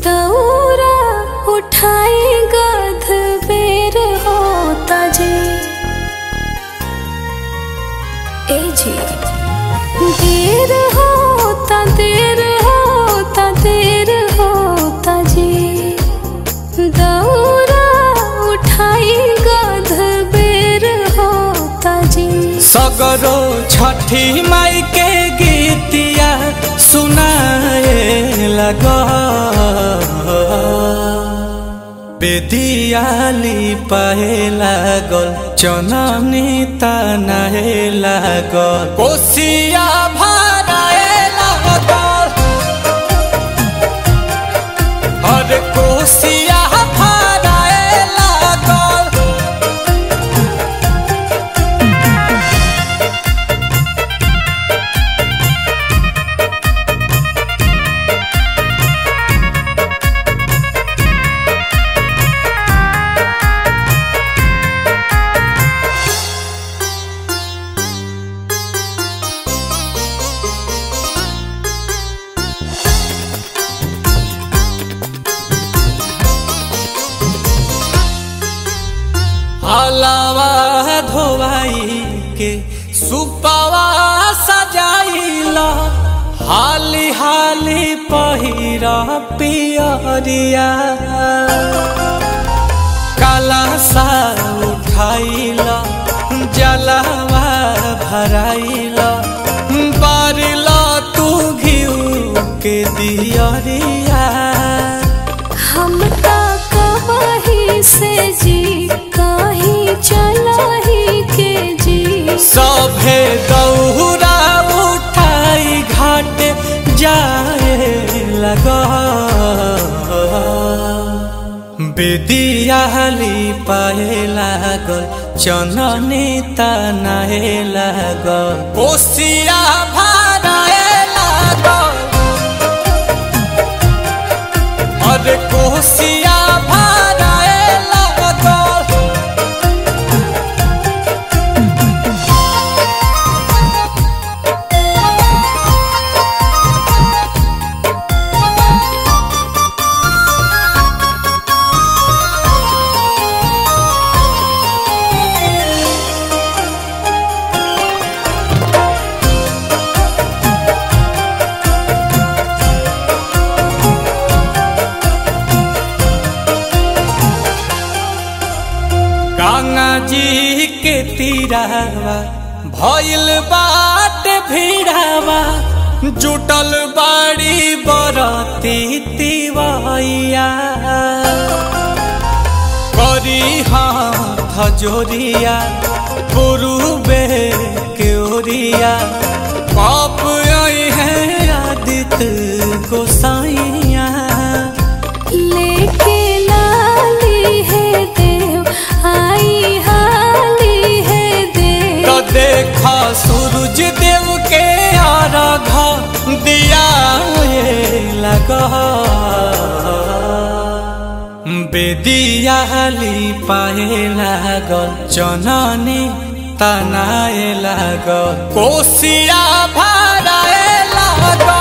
दौरा उठाई गध बेर होता जी ए जी देर होता देर होता देर होता जी दौरा उठाई गध बेर होता जी सगरो छठी माई के गीतिया सुनाए लग बेदियाली पाए लागल चननी तनाए लागल कोसिया भराए लागल अरे कोसिया भराए लागल हलावा धोवाई के सुपावा सजाइला हाली हाली पहिरा पियरिया काला सा उठाइला जलावा भराइला बारिला तू घिउ के दियरिया हम ता कहीं से जी कहीं चला ही के जी सभे दौरा उठाई घाट जाए लग बेदियाली पाए लागल चननी तनाए लागल कोसिया भराए लागल अरे कोसिया भराए लागल गंगा जी के तीरावा भइल बाट भीड़ावा जुटल बाड़ी बरती तिवैया करी हाथ जोरिया पुरुबे के ओरिया पाप आई है आदित गोसाइया लेके लाली है देव आई हाली है देव तो देखा सूरज देव के आराधा दिया ये लगा बेदियाली पाए लागल चननी तनाए लागल कोसिया भराए लागल